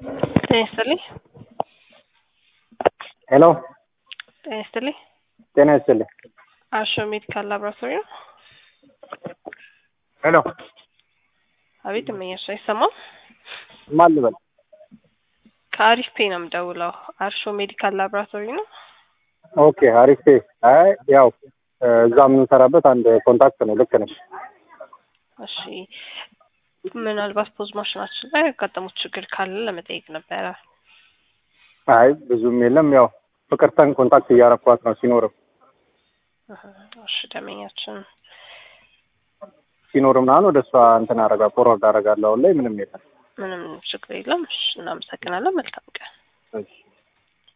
ጤና ይስጥልኝ። ሄሎ ጤና ይስጥልኝ። ጤና ይስጥልኝ። አሾ ሜዲካል ላብራቶሪ ነው። ሄሎ አቤት እመኛሽ አይሰማም? ማን ልበል? ከአሪፍ ፔ ነው የምደውለው። አርሾ ሜዲካል ላብራቶሪ ነው። ኦኬ አሪፍ። አይ ያው እዛ የምንሰራበት አንድ ኮንታክት ነው። ልክ ነሽ። እሺ ምናልባት ፖዝ ማሽናችን ላይ ያጋጠሙት ችግር ካለ ለመጠየቅ ነበረ። አይ ብዙም የለም። ያው ፍቅርተን ኮንታክት እያረኳት ነው ሲኖርም እህ፣ እሺ ደመኛችን ሲኖር ምናምን ወደ እሷ እንትን አረጋ ፎርዋርድ አረጋለሁ። አሁን ላይ ምንም የለም። ምንም ችግር የለም። እሺ እናመሰግናለን። መልካም ቀን። እሺ